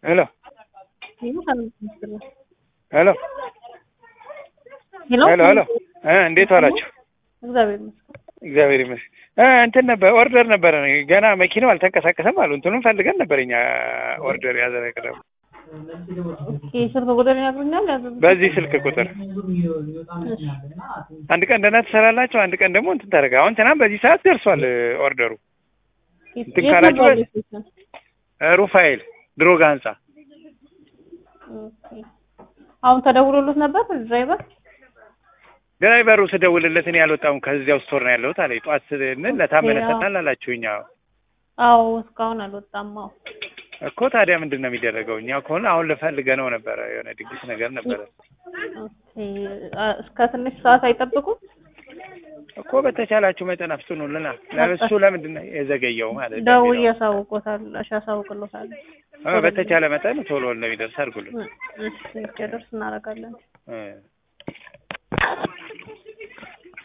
ሄሎ ሄሎ ሄሎ ሄሎ እ እንዴት ዋላችሁ? እግዚአብሔር ይመስገን። እግዚአብሔር ይመስገን። እ እንትን ነበር ኦርደር ነበረ ገና መኪናው አልተንቀሳቀሰም አሉ። እንትኑን ፈልገን ነበር እኛ ኦርደር ያዘረቅነው ኦኬ፣ ስልክ ቁጥር ይነግሩኛል? ያዘዙት በዚህ ስልክ ቁጥር አንድ ቀን ደህና ትሰራላችሁ፣ አንድ ቀን ደግሞ እንትን ታደርጋ። አሁን ትናንት በዚህ ሰዓት ደርሷል ኦርደሩ። እንትን ካላችሁ እ ሩፋኤል ድሮጋ ህንጻ ኦኬ። አሁን ተደውሎሎት ነበር ድራይቨር? ድራይቨሩ ስደውልለት እኔ አልወጣሁም ከዚያው ስቶር ነው ያለሁት አለኝ። ጠዋት ስንል ለታመነ ያ። ሰጥናል አላችሁኝ። አዎ አዎ እስካሁን አልወጣም። አዎ እኮ ታዲያ ምንድን ነው የሚደረገው? እኛ ከሆነ አሁን ልፈልገ ነው ነበረ የሆነ ድግስ ነገር ነበረ ኦኬ። አ- እስከ ትንሽ ሰዓት አይጠብቁም? እኮ በተቻላችሁ መጠን አፍጥኑልና። እሱ ለምንድን ነው የዘገየው ማለት ነው? ደውዬ ያሳውቆታል፣ እሺ ያሳውቅሎታል። እ በተቻለ መጠን ቶሎ እንደሚደርስ አድርጉልን። እሺ እስኪደርስ እናደርጋለን። እ